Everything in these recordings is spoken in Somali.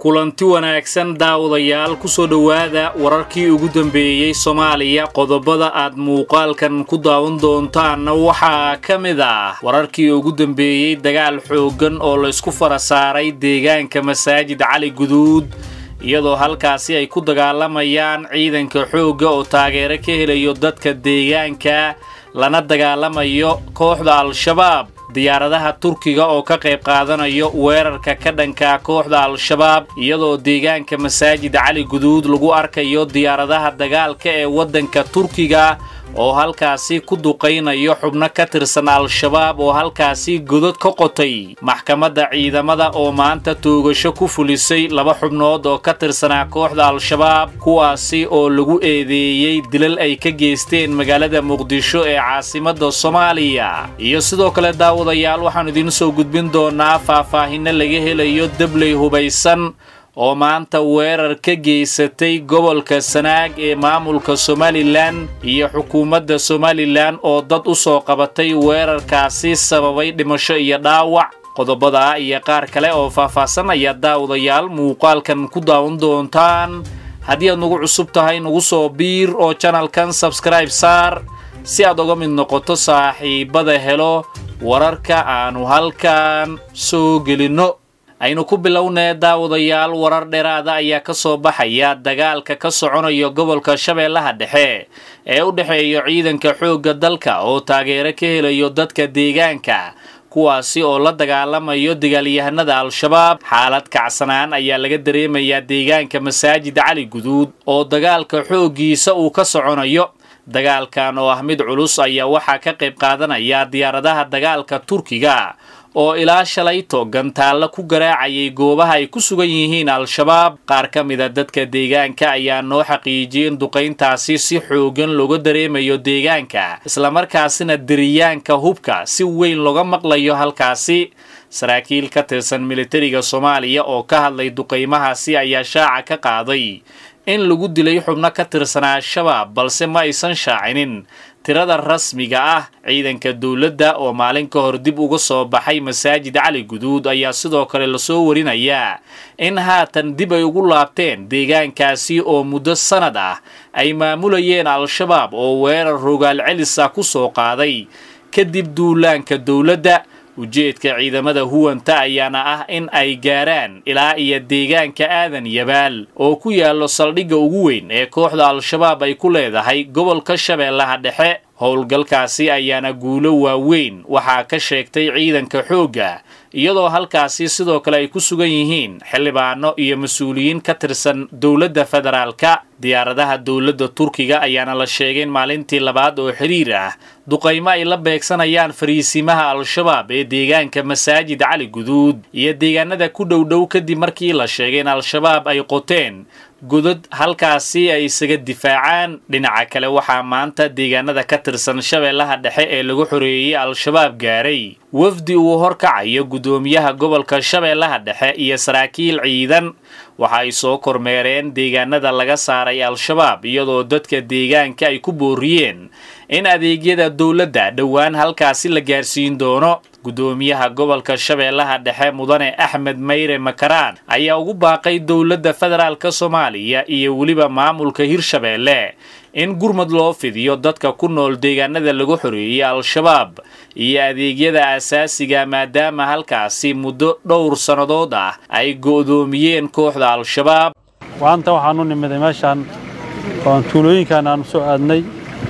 kulanti wanaagsan daawadayaal kusoo dhowaada wararkii ugu dambeeyey soomaaliya qodobada aad muuqaalkan ku daawan doontaanna waxaa ka mid ah wararkii ugu dambeeyey dagaal xooggan oo laysku fara saaray deegaanka masaajid cali guduud iyadoo halkaasi ay ku dagaalamayaan ciidanka xoogga oo taageero ka helayo dadka deegaanka lana dagaalamayo kooxda al-shabaab diyaaradaha turkiga oo ka qayb qaadanayo weerarka ka dhanka kooxda al-shabaab iyadoo deegaanka masaajid cali guduud lagu arkayo diyaaradaha dagaalka ee waddanka turkiga oo halkaasi ku duqaynayo xubno ka tirsan al-shabaab oo halkaasi godod ka qotay maxkamadda ciidamada oo maanta toogasho ku fulisay laba xubnood oo ka tirsanaa kooxda al-shabaab kuwaasi oo lagu eedeeyey dilal ay ka geysteen magaalada muqdisho ee caasimadda soomaaliya iyo sidoo kale daawadayaal waxaanu idiin soo gudbin doonaa faahfaahinno laga helayo dabley hubaysan oo maanta weerar ka geysatay gobolka sanaag ee maamulka somalilan iyo xukuumadda somalilan oo dad u soo qabatay weerarkaasi sababay dhimasho iyo dhaawac qodobadaa iyo qaar kale oo faahfaahsan ayaa daawadayaal muuqaalkan ku daawan doontaan haddii aad nagu cusub tahay nagu soo biir oo janalkan sabskribe saar si aad uga mid noqoto saaxiibada helo wararka aanu halkan soo gelinno aynu ku bilownee daawadayaal warar dheeraada ayaa ka soo baxaya dagaalka ka soconayo gobolka shabeellaha dhexe ee u dhexeeya ciidanka xoogga dalka oo taageero ka helayo dadka deegaanka kuwaasi oo la dagaalamayo dagaalyahanada al-shabaab xaalad kacsanaan ayaa laga dareemayaa deegaanka masaajid cali guduud oo dagaalka xooggiisa uu ka soconayo dagaalkan oo ah mid culus ayaa waxaa ka qayb qaadanaya diyaaradaha dagaalka turkiga oo ilaa shalayto gantaalla ku garaacayay goobaha ay ku sugan yihiin al-shabaab qaar ka mida dadka deegaanka ayaa noo xaqiijiyay in duqayntaasi si xoogan looga dareemayo deegaanka islamarkaasina deriyaanka hubka si weyn looga maqlayo halkaasi saraakiil ka tirsan militariga soomaaliya oo ka hadlay duqaymahaasi ayaa shaaca ka qaaday in lagu dilay xubno ka tirsanaa al-shabaab balse ma aysan shaacinin tirada rasmiga ah ciidanka dowladda oo maalin ka hor dib uga soo baxay masaajid cali guduud ayaa sidoo kale lasoo warinayaa in haatan dib ay ugu laabteen deegaankaasi oo muddo sannad ah ay maamulayeen al-shabaab oo weerar rogaal celis ah ku soo qaaday kadib duulaanka dowladda ujeedka ciidamada huwanta ayaana ah in ay gaaraan ilaa iyo deegaanka aadan yabaal oo ku yaallo saldhigga ugu weyn ee kooxda al-shabaab ay ku leedahay gobolka shabeellaha dhexe howlgalkaasi ayaana guulo waaweyn waxaa ka sheegtay ciidanka xoogga iyadoo halkaasi sidoo kale ay ku sugan yihiin xildhibaano iyo mas-uuliyiin ka tirsan dowladda federaalka diyaaradaha dowladda turkiga ayaana la sheegay in maalintii labaad oo xiriir ah duqaymo ay la beegsanayaan fariisimaha al-shabaab ee deegaanka masaajid cali guduud iyo deegaanada ku dhowdhow kadib markii la sheegay in al-shabaab ay qoteen godod halkaasi ay isaga difaacaan dhinaca kale waxaa maanta deegaanada ka tirsan shabeellaha dhexe ee lagu xoreeyey al-shabaab gaaray wafdi uu horkacayo guddoomiyaha gobolka shabeellaha dhexe iyo saraakiil ciidan waxa ay soo kormeereen deegaanada laga saaray al-shabaab iyadoo dadka deegaanka ay ku booriyeen in adeegyada dowladda dhowaan halkaasi la gaarsiin doono guddoomiyaha gobolka shabeellaha dhexe mudane axmed mayre makaraan ayaa ugu baaqay dowladda federaalka soomaaliya iyo weliba maamulka hirshabeelle in gurmad loo fidiyo dadka ku nool deegaanada lagu xoreeyey al-shabaab iyo adeegyada asaasiga maadaama halkaasi muddo dhowr sannadood ah ay go'doomiyeen kooxda al-shabaab maanta waxaanu nimiday meeshaan oon tuulooyinkan aanu soo aadnay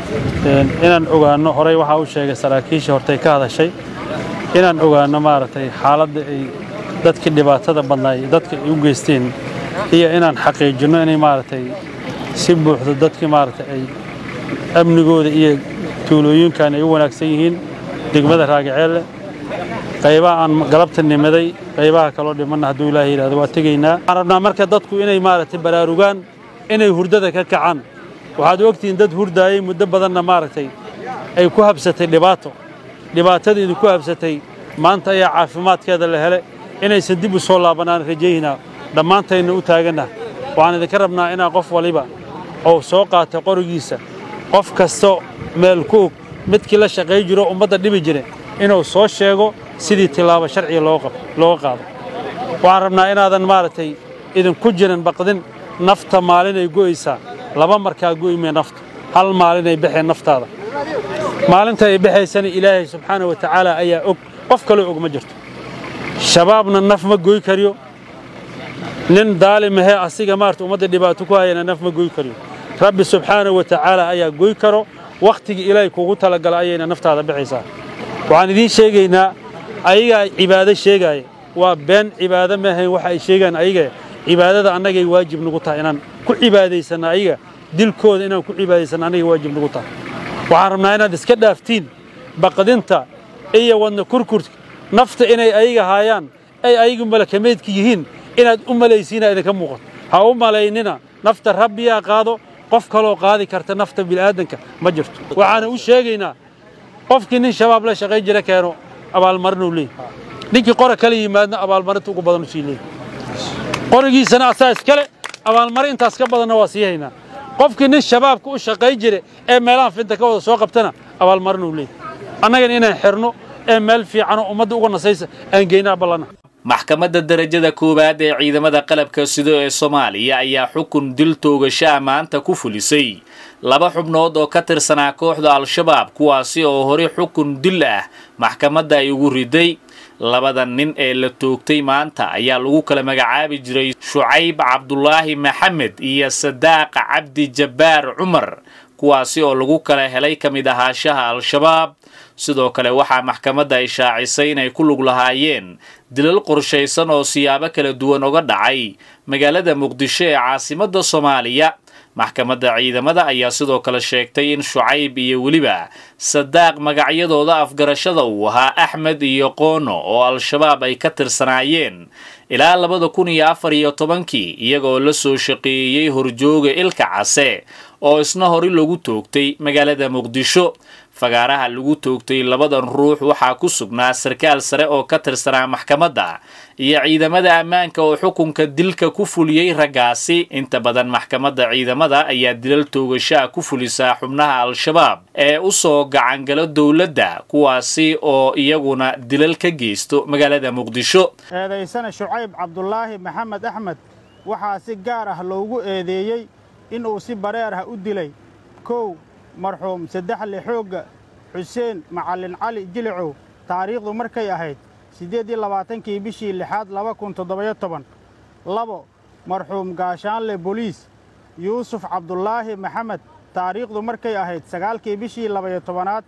inaan ogaanno horey waxaa u sheegay saraakiishii hortay ka hadashay inaan ogaanno maaragtay xaaladda ay dadkii dhibaatada badnaa iyo dadka ay u geysteen iyo inaan xaqiijinno inay maaragtay si buuxdo dadkii maaragtay ay amnigooda iyo tuulooyinkan ay u wanaagsan yihiin degmada raagaceelle qaybaha aan galabta nimaday qaybaha kaloo dhimanna hadduu ilaahay yidhahdo waa tegaynaa waxaan rabnaa marka dadku inay maaragtay baraarugaan inay hurdada ka kacaan waxaad ogtihiin dad hurdaayey muddo badanna maaragtay ay ku habsatay dhibaato dhibaatadiidu ku habsatay maanta ayaa caafimaadkeeda la hele inaysan dib u soo laabanaan rajaynaa dhammaantayna u taaganna waxaan idinka rabnaa inaa qof waliba oo soo qaata qorigiisa qof kasto meel ku og midkii la shaqay jiro ummadda dhibi jire inuu soo sheego sidii tilaabo sharciga looga qaado waxaan rabnaa inaadan maaragtay idinku jirin baqdin nafta maalinay go'aysaa laba markaa go'imee nafta hal maalinay baxeen naftaada maalinta ay baxaysana ilaahay subxaana wa tacaala ayaa og qof kaloo og ma jirto shabaabna naf ma goy kariyo nin daalimahee asiga maarata ummadda dhibaato ku hayana naf ma goy kariyo rabbi subxaana wa tacaala ayaa goy karo wakhtigii ilaahay kuugu talagala ayayna naftaada baxaysaa waxaan idiin sheegaynaa ayagaa cibaado sheegaaya waa been cibaado maahayn waxa ay sheegaan ayaga cibaadada annagay waajib nagu tahay inaan ku cibaadaysanno ayaga dilkooda inaan ku cibaadaysanno annagay waajib nagu tahay waxaan rabnaa inaad iska dhaaftiin baqdinta iyo wadna kurkurka nafta inay ayaga haayaan ay ayagu malakameydka yihiin inaad u malaysiina idinka muuqato ha u malaynina nafta rabbiyaa qaado qof kaloo qaadi karta nafta bini'aadanka ma jirto waxaana u sheegaynaa qofkii nin shabaab la shaqayn jira keeno abaalmarinuu leeyahy ninkii qora kala yimaadna abaalmarinta ugu badan u sii leeyahy qorigiisana asaa iskale abaalmarin intaas ka badanna waa sii haynaa qofkii nin shabaabka u shaqayn jira ee meelaha finta ka wada soo qabtana abaalmarinuu leeyahy annagana inaan xirno ee meel fiicanoo ummadda uga nasaysa aan geynaa ballana maxkamadda darajada koowaad ee ciidamada qalabka sido ee soomaaliya ayaa xukun dil toogasho ah maanta ku fulisay laba xubnood oo ka tirsanaa kooxda al-shabaab kuwaasi oo hore xukun dil ah maxkamadda ay ugu riday labada nin ee la toogtay maanta ayaa lagu kala magacaabi jiray shucayb cabdulaahi maxamed iyo sadaaq cabdi jabbaar cumar kuwaasi oo lagu kala helay ka mid ahaashaha al-shabaab sidoo kale waxaa maxkamadda ay shaacisay inay ku lug lahaayeen dilal qorshaysan oo siyaabo kala duwan uga dhacay magaalada muqdisho ee caasimadda soomaaliya maxkamadda ciidamada ayaa sidoo kale sheegtay in shucayb iyo weliba sadaaq magacyadooda afgarashada uu ahaa axmed iyo qoono oo al-shabaab ay ka tirsanaayeen ilaa labada kun iyo afar iyo tobankii iyagoo la soo shaqeeyey horjooga ilka case oo isna hore lagu toogtay magaalada muqdisho fagaaraha lagu toogtay labadan ruux waxaa ku sugnaa sarkaal sare oo ka tirsanaa maxkamadda iyo ciidamada ammaanka oo xukunka dilka ku fuliyey raggaasi inta badan maxkamadda ciidamada ayaa dilal toogashaa ku fulisaa xubnaha al-shabaab ee u soo gacangalo dowladda kuwaasi oo iyaguna dilal ka geysto magaalada muqdisho eedaysana shucayb cabdulaahi maxamed axmed waxaa si gaar ah loogu eedeeyey inuu si bareer ah u dilay kow marxuum saddexle xoogga xuseen macallin cali jilicow taariikhdu markay ahayd siddeed iyo labaatankii bishii lixaad laba kun toddobayo toban labo marxuum gaashaanle boliis yuusuf cabdulaahi maxamed taariikhdu markay ahayd sagaalkii bishii labayo tobanaad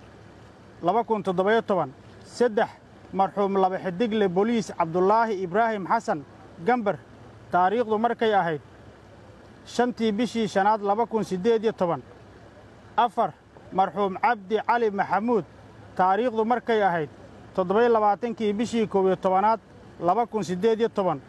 laba kun toddobayo toban saddex marxuum laba xidigle boliis cabdulaahi ibraahim xasan gambar taariikhdu markay ahayd shantii bishii shanaad laba kun siddeed iyo toban afar marxuum cabdi cali maxamuud taariikhdu markay ahayd toddobayo labaatankii bishii koob iyo tobanaad laba kun siddeed iyo toban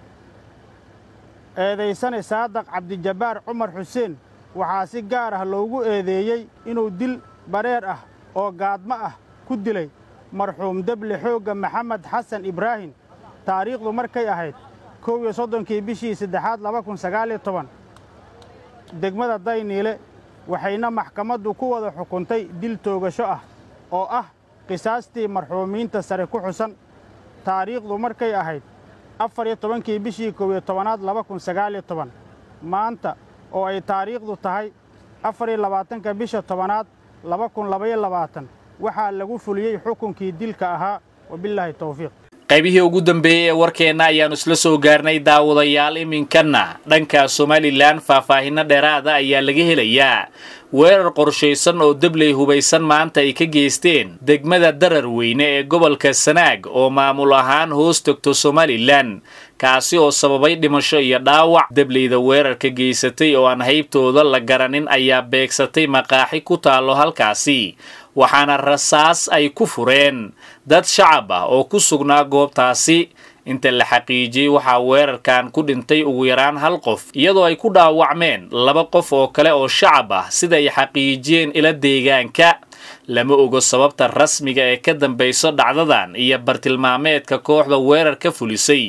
eedaysane saadaq cabdijabbaar cumar xuseen waxaa si gaar ah loogu eedeeyey inuu dil bareer ah oo gaadmo ah ku dilay marxuum deble xoogga maxamed xasan ibraahim taariikhdu markay ahayd kow iyo soddonkii bishii saddexaad laba kun sagaal iyo toban degmada dayniile waxayna maxkamaddu ku wada xukuntay dil toogasho ah oo ah qisaastii marxuumiinta sare ku xusan taariikhdu markay ahayd afar iyo tobankii bishii koob iyo tobanaad laba kun sagaal iyo toban maanta oo ay taariikhdu tahay afar iyo labaatanka bisha tobanaad laba kun labaiyo labaatan waxaa lagu fuliyey xukunkii dilka ahaa wabillaahi tawfiiq qaybihii ugu dambeeyey ee warkeenna ayaannu isla soo gaarnay daawadayaal iminkanna dhanka somalilan faahfaahinno dheeraada ayaa laga helayaa weerar qorshaysan oo debley hubaysan maanta ay ka geysteen degmada darar weyne ee gobolka sanaag oo maamul ahaan hoos tegto somalilan kaasi oo sababay dhimasho iyo dhaawac debleyda weerarka geysatay oo aan haybtooda la garanin ayaa beegsatay maqaaxi ku taallo halkaasi waxaana rasaas ay ku fureen dad shacab ah oo ku sugnaa goobtaasi inta la xaqiijiyey waxaa weerarkan ku dhintay ugu yaraan hal qof iyadoo ay ku dhaawacmeen laba qof oo kale oo shacab ah sida ay xaqiijiyeen ila deegaanka lama ogo sababta rasmiga ee ka dambayso dhacdadan iyo bartilmaameedka kooxda weerar ka fulisay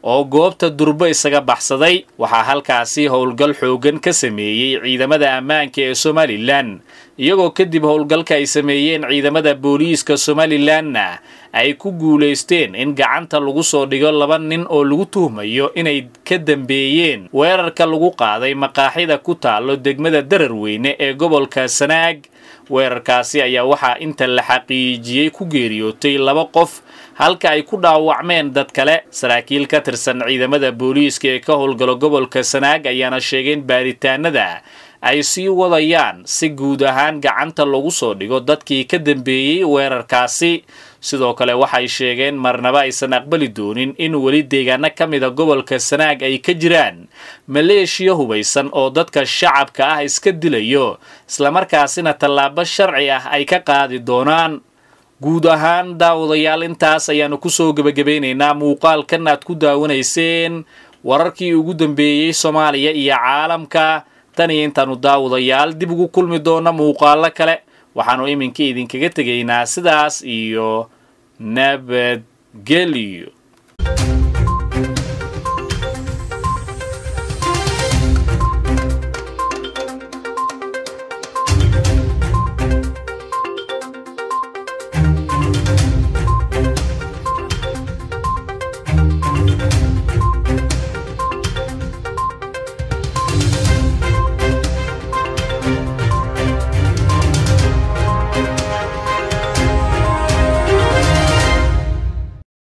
oo goobta durbo isaga baxsaday waxaa halkaasi howlgal xooggan ka sameeyey ciidamada ammaanka ee somalilan iyagoo kadib howlgalka ay sameeyeen ciidamada booliiska somalilanna ay ku guulaysteen in gacanta lagu soo dhigo laba nin oo lagu tuhmayo inay ka dambeeyeen weerarka lagu qaaday maqaaxida ku taalo degmada dararweyne ee gobolka sanaag weerarkaasi ayaa waxaa inta la xaqiijiyey ku geeriyootay laba qof halka ay ku dhaawacmeen dad kale saraakiil ka tirsan ciidamada booliiska ee ka howlgalo gobolka sanaag ayaana sheegeen baaritaanada ay sii wadayaan si guud ahaan gacanta lagu soo dhigo dadkii ka dambeeyey weerarkaasi sidoo kale waxay sheegeen marnaba aysan aqbali doonin in weli deegaano ka mida gobolka sanaag ay ka jiraan maleeshiya hubaysan oo dadka shacabka ah iska dilayo islamarkaasina tallaabo sharci ah ay ka qaadi doonaan guud ahaan daawadayaal intaas ayaanu kusoo gebagabeynaynaa muuqaalkan aad ku daawanayseen wararkii ugu dambeeyey soomaaliya iyo caalamka tan iyo intaanu daawadayaal dib ugu kulmi doona muuqaalo kale waxaanu iminka idinkaga tegaynaa sidaas iyo nabadgelyo